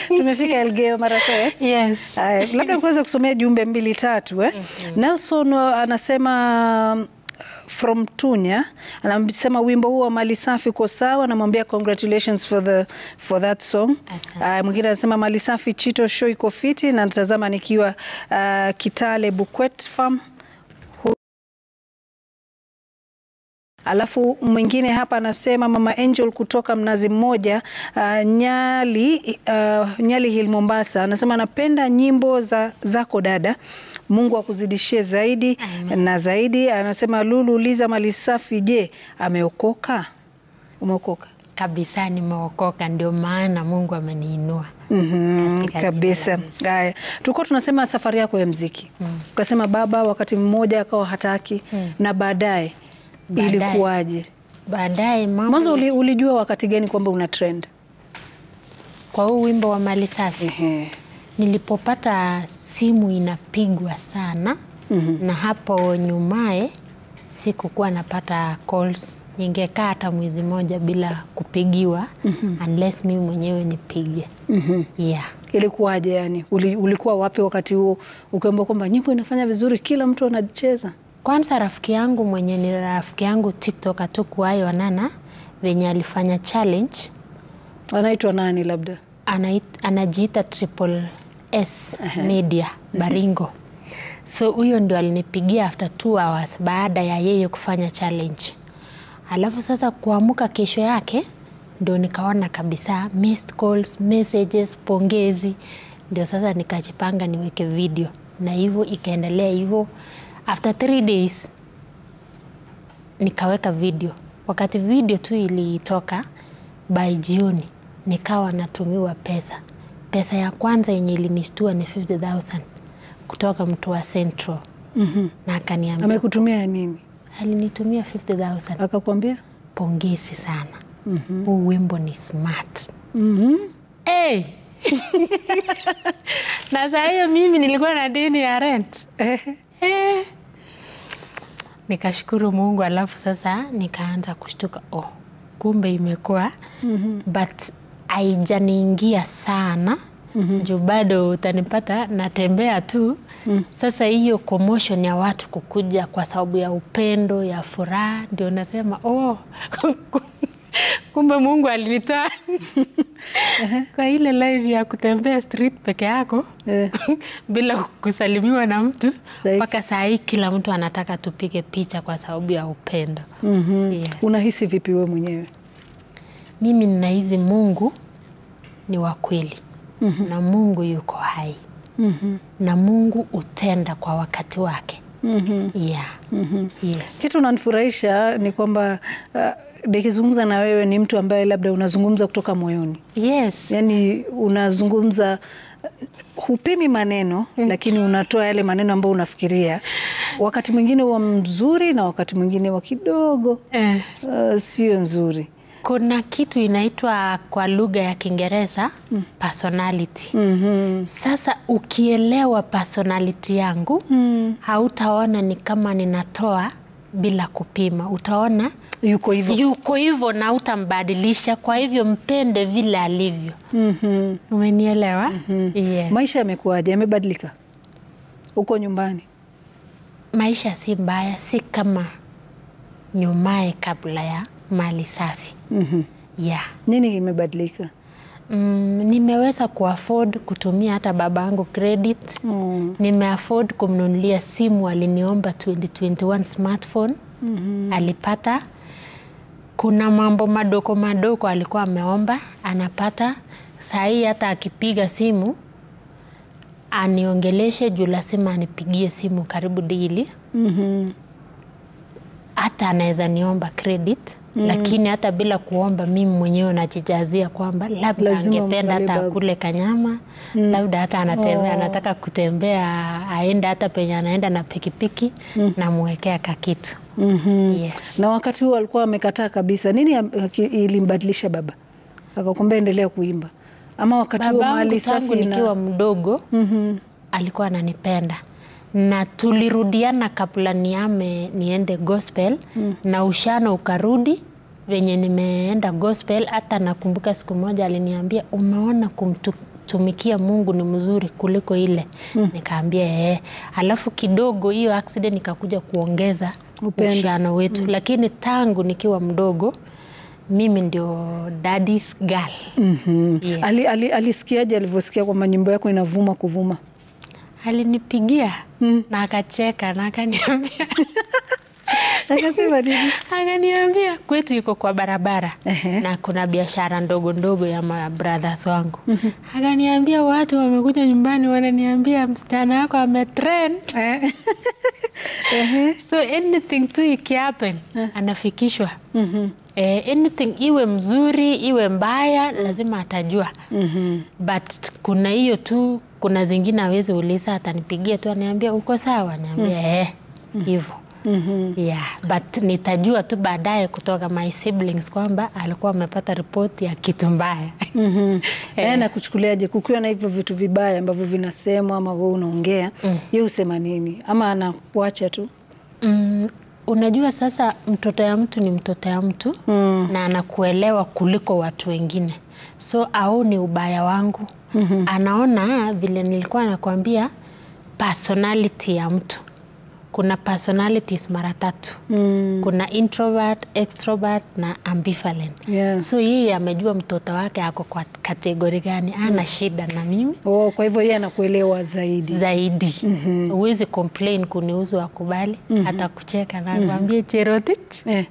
tumefika Elgeyo Marakwet. Yes. Haya, labda kuweza kusomea jumbe mbili tatu eh? Nelson uh, anasema um, from Tunya anasema wimbo huo wa mali safi uko sawa, namwambia congratulations for the for that song. Asante. Uh, mwingine anasema mali safi Chito show iko fiti na natazama nikiwa uh, Kitale Bukwet Farm. Hu- Alafu mwingine hapa anasema mama Angel kutoka Mnazi Mmoja uh, Nyali, uh, Nyali Hill Mombasa, anasema anapenda nyimbo za zako dada. Mungu akuzidishie zaidi na zaidi. Anasema Lulu uliza mali safi, je, ameokoka? Umeokoka? Kabisa nimeokoka, ndio maana Mungu ameniinua. Mhm, Katika kabisa. jina la Yesu. Haya, tulikuwa tunasema safari yako ya mziki, ukasema baba wakati mmoja akawa hataki na baadaye Baadaye. ilikuwaje? Baadaye mambo Mwanzo uli, ulijua wakati gani kwamba una trend? kwa huu wimbo wa mali safi Ehe. nilipopata simu inapigwa sana na hapo nyumaye sikukuwa napata calls, ningekaa hata mwezi moja bila kupigiwa unless mimi mwenyewe nipige. Yeah. Ilikuwaje yani? Uli, ulikuwa wapi wakati huo ukiambiwa kwamba nyimbo inafanya vizuri, kila mtu anacheza? Kwanza rafiki yangu mwenye ni rafiki yangu TikTok atukuwayo Wanana venye alifanya challenge Anaitwa nani labda? anait- anajiita Triple S Media Baringo. So huyo ndio alinipigia after two hours baada ya yeye kufanya challenge. Alafu sasa kuamka kesho yake ndio nikaona kabisa missed calls, messages, pongezi. Ndio sasa nikajipanga niweke video na hivyo ikaendelea hivyo. After three days nikaweka video. Wakati video tu ilitoka by jioni, nikawa natumiwa pesa. Pesa ya kwanza yenye ilinishtua ni 50,000 kutoka mtu wa Central na akaniambia, Amekutumia nini? alinitumia 50,000 Akakwambia? pongezi sana, huu wimbo ni smart. Mhm. Hey! na saa hiyo mimi nilikuwa na deni ya rent Ehe. Eh. Nikashukuru Mungu, alafu sasa nikaanza kushtuka, oh, kumbe imekuwa but haijaniingia sana juu bado utanipata natembea tu. Sasa hiyo commotion ya watu kukuja kwa sababu ya upendo ya furaha, ndio nasema oh, kumbe Mungu alinitoa kwa ile live ya kutembea street peke yako Eh. bila kusalimiwa na mtu Sahi. mpaka saa hii kila mtu anataka tupige picha kwa sababu ya upendo. Yes. Unahisi vipi wewe mwenyewe? Mimi ninahisi Mungu ni wa kweli na Mungu yuko hai na Mungu utenda kwa wakati wake. Yeah. Yes. Kitu unanifurahisha ni kwamba uh, nikizungumza na wewe ni mtu ambaye labda unazungumza kutoka moyoni, Yes. yaani unazungumza hupimi maneno lakini unatoa yale maneno ambayo unafikiria, wakati mwingine wa mzuri na wakati mwingine wa kidogo Eh. uh, sio nzuri. Kuna kitu inaitwa kwa lugha ya Kiingereza personality. Sasa ukielewa personality yangu hautaona ni kama ninatoa bila kupima, utaona Yuko hivyo. yuko hivyo na utambadilisha. Kwa hivyo mpende vile alivyo. Umenielewa? Yes. Maisha yamekuwaje? Yamebadilika huko nyumbani? Maisha si mbaya, si kama nyumaye kabla ya mali safi. Yeah. Nini kimebadilika? Mm, nimeweza kuafford kutumia hata babangu credit. Mm. Nimeafford kumnunulia simu, aliniomba 2021 smartphone alipata. Kuna mambo madogo madogo alikuwa ameomba anapata. Saa hii hata akipiga simu aniongeleshe juu lazima anipigie simu karibu dili. Hata anaweza niomba credit lakini hata bila kuomba mimi mwenyewe najijazia kwamba labda Lazima angependa umwangalie hata baba. akule kanyama labda hata anatembea anataka kutembea aende hata penye anaenda na pikipiki namwekea kakitu yes. Na wakati huo alikuwa amekataa kabisa. Nini am- ki- ilimbadilisha baba akakwambia endelea kuimba, ama wakati huo Babangu mali tangu safi nikiwa na mdogo alikuwa ananipenda na tulirudiana kabla niame niende gospel na ushano ukarudi venye nimeenda gospel. Hata nakumbuka siku moja aliniambia umeona kumtu, kutumikia Mungu ni mzuri kuliko ile nikaambia ee. Alafu kidogo hiyo accident ikakuja kuongeza Upendo. uhusiano wetu lakini tangu nikiwa mdogo mimi ndio daddy's girl Yes. Ali, ali, alisikiaje alivyosikia kwamba nyimbo yako inavuma kuvuma? alinipigia na akacheka na akaniambia Akasema nini? akaniambia kwetu iko kwa barabara Ehe. na kuna biashara ndogo ndogo ya ma brothers wangu akaniambia watu wamekuja nyumbani wananiambia msichana wako ametrend Eh. Ehe. so anything tu ikihappen anafikishwa eh, anything iwe mzuri iwe mbaya lazima atajua but kuna hiyo tu kuna zingine awezi uliza atanipigia tu aniambia uko sawa niambia eh hivyo yeah but nitajua tu baadaye kutoka my siblings kwamba alikuwa amepata ripoti ya kitu mbaya Yeye anakuchukuliaje kukiwa na hivyo vitu vibaya ambavyo vinasemwa ama wewe unaongea, yeye husema nini? Ama anakuacha tu? Mm, unajua sasa mtoto ya mtu ni mtoto ya mtu na anakuelewa kuliko watu wengine, so aoni ubaya wangu anaona vile nilikuwa nakwambia personality ya mtu. Kuna personalities mara tatu kuna introvert, extrovert na ambivalent. Yeah. So yeye amejua mtoto wake ako kwa kategori gani, ana shida na mimi Oh, kwa hivyo yeye anakuelewa zaidi. zaidi huwezi complain kuniuzu akubali hata kucheka na akwambie Cherotich Eh.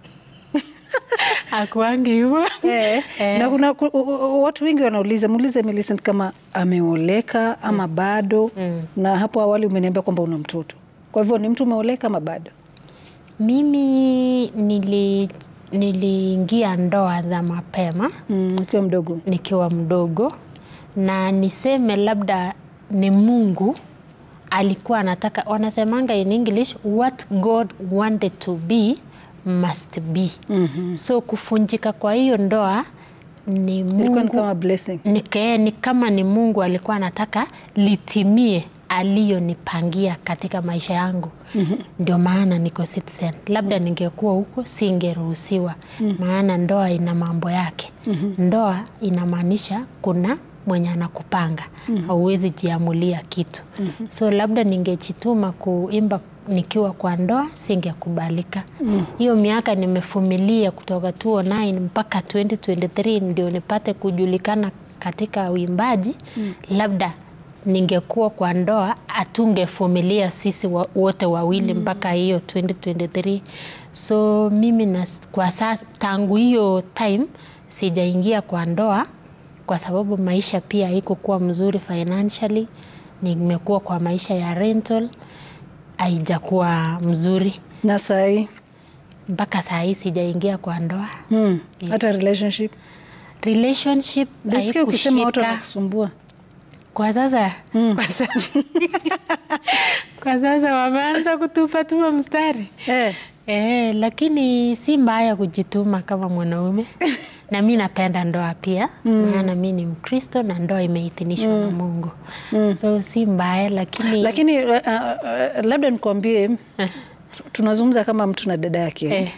akuangi hivyo Eh. Eh. Na kuna ku- u- u- watu wengi wanauliza, muulize Millicent kama ameoleka ama bado. Na hapo awali umeniambia kwamba una mtoto, kwa hivyo ni mtu umeoleka ama bado? mimi nili niliingia ndoa za mapema Mm, ukiwa mdogo. nikiwa mdogo na niseme labda ni Mungu alikuwa anataka, wanasemanga in English what God wanted to be must be. So kufunjika kwa hiyo ndoa ni Ilikuwa ni Mungu kama blessing. ni, ke- ni kama ni Mungu alikuwa anataka litimie aliyonipangia katika maisha yangu. Ndio maana niko Citizen. Labda ningekuwa huko singeruhusiwa, maana ndoa ina mambo yake. Ndoa inamaanisha kuna mwenye anakupanga, hauwezi jiamulia kitu. So labda ningejituma kuimba nikiwa kwa ndoa singekubalika. Hiyo miaka nimefumilia kutoka 2009 mpaka 2023 ndio nipate kujulikana katika uimbaji. Labda ningekuwa kwa ndoa hatungefumilia sisi wa, wote wawili mpaka hiyo 2023. So mimi na, kwa sasa tangu hiyo time sijaingia kwa ndoa kwa sababu maisha pia haikukuwa mzuri financially. Nimekuwa kwa maisha ya rental haijakuwa mzuri Na sahi mpaka saa hii sijaingia kwa ndoa. hmm. hata relationship Relationship nasikia ukisema watu haikushika wanakusumbua. kwa sasa. Kwa sasa, kwa sasa wameanza kutupatuma mstari Eh. Eh, lakini si mbaya kujituma kama mwanaume na mi napenda ndoa pia maana mi ni Mkristo na ndoa imeidhinishwa na Mungu so si mbaya lakini, Lakini uh, uh, labda nikwambie, tunazungumza kama mtu na dada yake eh,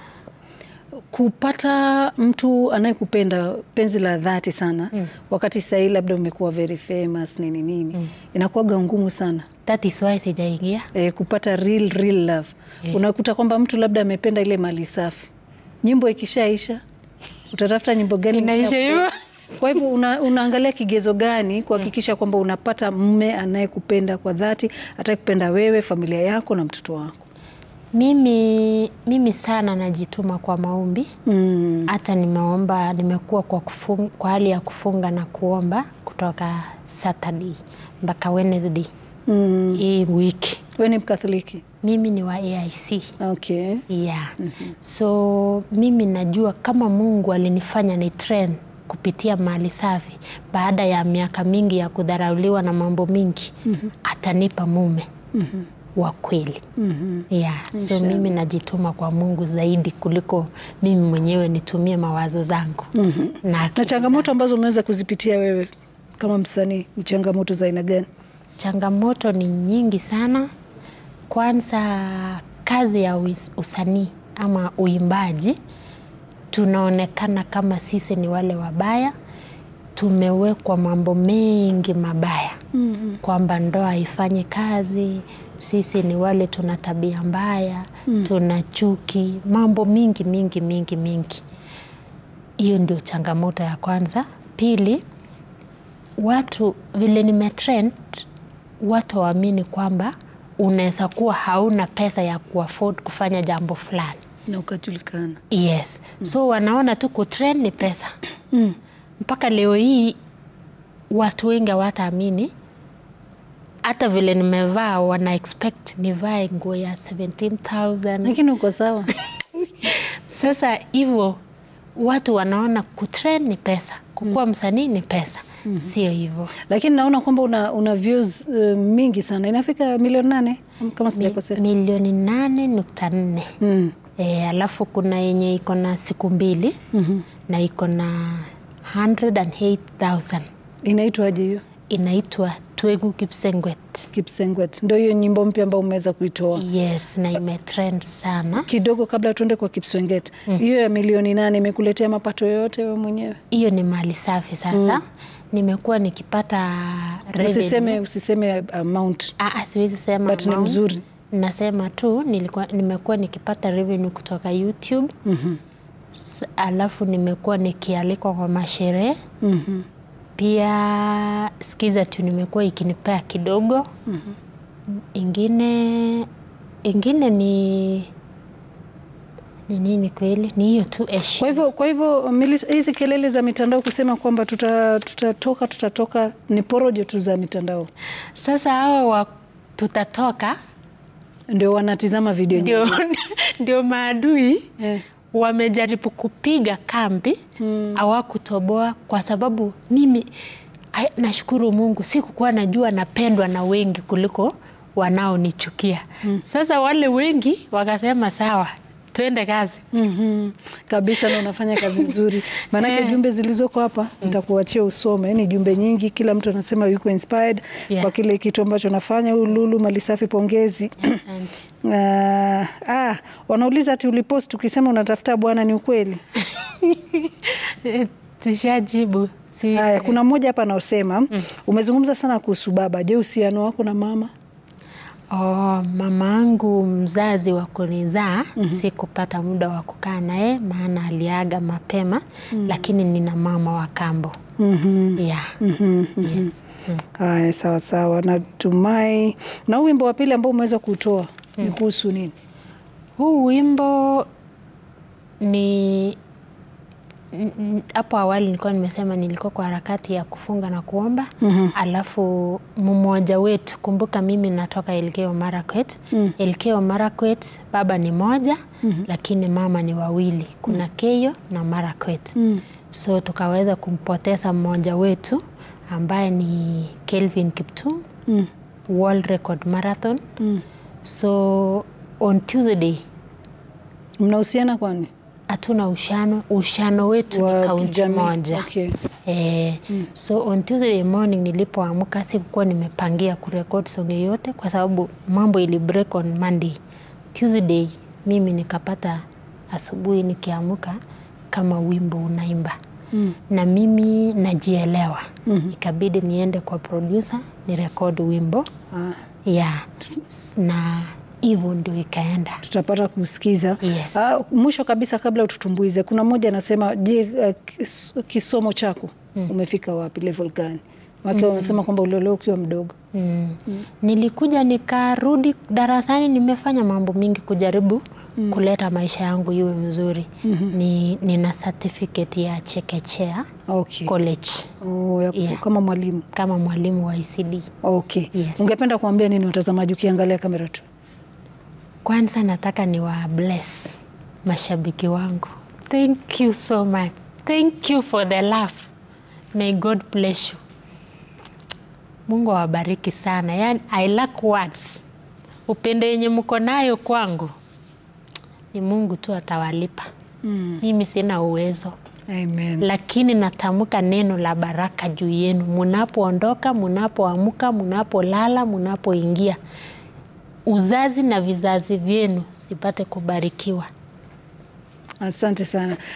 kupata mtu anayekupenda penzi la dhati sana wakati sahii labda umekuwa very famous nini nini inakuwaga ngumu sana that is why sijaingia e, kupata real, real love unakuta kwamba mtu labda amependa ile mali safi nyimbo ikishaisha utatafuta nyimbo gani inaisha hivyo kwa hivyo una, unaangalia kigezo gani kuhakikisha kwamba unapata mme anayekupenda kwa dhati atakupenda wewe familia yako na mtoto wako mimi, mimi sana najituma kwa maombi mm. hata nimeomba nimekuwa kwa, kufung, kwa hali ya kufunga na kuomba kutoka Saturday mpaka Wednesday Mm. hii wiki we ni mkatholiki mimi ni wa AIC okay. yeah. So mimi najua kama Mungu alinifanya ni trend kupitia mali safi baada ya miaka mingi ya kudharauliwa na mambo mingi atanipa mume wa kweli yeah. So mimi najituma kwa Mungu zaidi kuliko mimi mwenyewe nitumie mawazo zangu na na akili changamoto ambazo umeweza kuzipitia wewe kama msanii ni changamoto za aina gani Changamoto ni nyingi sana. Kwanza, kazi ya uis- usanii ama uimbaji, tunaonekana kama sisi ni wale wabaya. tumewekwa mambo mengi mabaya mm-hmm. kwamba ndoa haifanyi kazi, sisi ni wale tuna tabia mbaya mm. tuna chuki, mambo mingi mingi mingi mingi. Hiyo ndio changamoto ya kwanza. Pili, watu vile nimetrend, watu waamini kwamba unaweza kuwa hauna pesa ya kuafford kufanya jambo fulani. Na ukajulikana. Yes. So wanaona tu kutrend ni pesa. Mpaka leo hii watu wengi hawataamini hata vile nimevaa, wana expect nivae nguo ya 17,000. Lakini uko sawa. Sasa hivyo watu wanaona kutrend ni pesa, kukuwa msanii ni pesa. Sio hivyo. Lakini naona kwamba una, una views uh, mingi sana. Inafika milioni nane kama sijakosea. Milioni nane nukta nne. Mm. E, alafu kuna yenye iko na siku mbili na iko na 108,000 Inaitwaje hiyo? inaitwa Twegu Kipsengwet. Kipsengwet. Ndio hiyo nyimbo mpya ambayo umeweza kuitoa. Yes, na imetrend sana. Kidogo kabla tuende kwa Kipsengwet. Hiyo ya milioni nane imekuletea mapato yoyote wewe mwenyewe? Hiyo ni mali safi sasa. Nimekuwa nikipata revenue. Usiseme usiseme amount. Ah, ah, siwezi sema But ni amount. mzuri. Nasema tu nilikuwa nimekuwa nikipata revenue kutoka YouTube. S- Alafu nimekuwa nikialikwa kwa masherehe. Mhm. Pia skiza tu nimekuwa ikinipea kidogo. Ingine ingine ni ni nini kweli? Ni hiyo tu Kwa heshima. hivyo kwa hivyo Melissa, hizi kelele za mitandao kusema kwamba tuta- tutatoka tutatoka ni porojo tu za mitandao, Sasa hao wa tutatoka ndio wanatizama video nyingi. ndio ndio maadui Eh. wamejaribu kupiga kambi hawakutoboa kwa sababu mimi ai- nashukuru Mungu sikukuwa najua napendwa na wengi kuliko wanaonichukia. Sasa wale wengi wakasema sawa, twende kazi. Mhm. Kabisa, na unafanya kazi nzuri, maanake jumbe zilizoko hapa nitakuachia usome. Ni jumbe nyingi, kila mtu anasema yuko inspired Yeah. kwa kile kitu ambacho nafanya. Huyu Lulu Malisafi, pongezi. Asante. Ah, ah, wanauliza ati ulipost ukisema unatafuta bwana, ni ukweli? Eh, Tushajibu. Si Haya, kuna mmoja hapa anaosema umezungumza sana kuhusu baba. Je, uhusiano wako na mama? Oh, mama angu mzazi wa kunizaa sikupata muda wa kukaa naye maana aliaga mapema, lakini nina mama wa kambo. Yeah. Yes. Mm. Haya, sawa sawa, natumai. Na huu wimbo wa pili ambao umeweza kutoa ni kuhusu nini? Huu wimbo ni n- n- hapo awali nilikuwa nimesema nilikuwa kwa harakati ya kufunga na kuomba alafu mmoja wetu, kumbuka mimi natoka Elgeyo Marakwet. Elgeyo Marakwet baba ni moja lakini mama ni wawili, kuna Keyo na Marakwet. So tukaweza kumpoteza mmoja wetu ambaye ni Kelvin Kiptum World Record Marathon. So on Tuesday Mnahusiana kwani? hatuna ushano, ushano wetu Wa ni kaunti kijamii. moja. Okay. Eh, so on Tuesday morning nilipoamka sikukuwa nimepangia kurekod song yoyote kwa sababu mambo ili break on Monday. Tuesday mimi nikapata asubuhi nikiamka kama wimbo unaimba na mimi najielewa ikabidi niende kwa producer ni record wimbo Ah, yeah. na hivyo ndio ikaenda tutapata kusikiza. Yes. Ah, mwisho kabisa kabla ututumbuize, kuna mmoja anasema, je, ah, kis- kisomo chako umefika wapi, level gani? Wake wanasema kwamba uliolewa ukiwa mdogo. Mm. Nilikuja nikarudi darasani, nimefanya mambo mingi kujaribu kuleta maisha yangu iwe mzuri. Ni, nina certificate ya chekechea Okay. college Oh, ya, Yeah. kama mwalimu. kama mwalimu wa ICD. Okay. Yes. Ungependa kuambia nini watazamaji ukiangalia kamera tu? Kwanza nataka ni wa bless mashabiki wangu. Thank you so much. Thank you for the love. May God bless you. Mungu awabariki sana. Yani, I lack words. Upendo yenye mko nayo kwangu ni Mungu tu atawalipa. Mimi sina uwezo, Amen. lakini natamka neno la baraka juu yenu, munapoondoka, munapoamka, munapolala, munapoingia, uzazi na vizazi vyenu sipate kubarikiwa. Asante sana.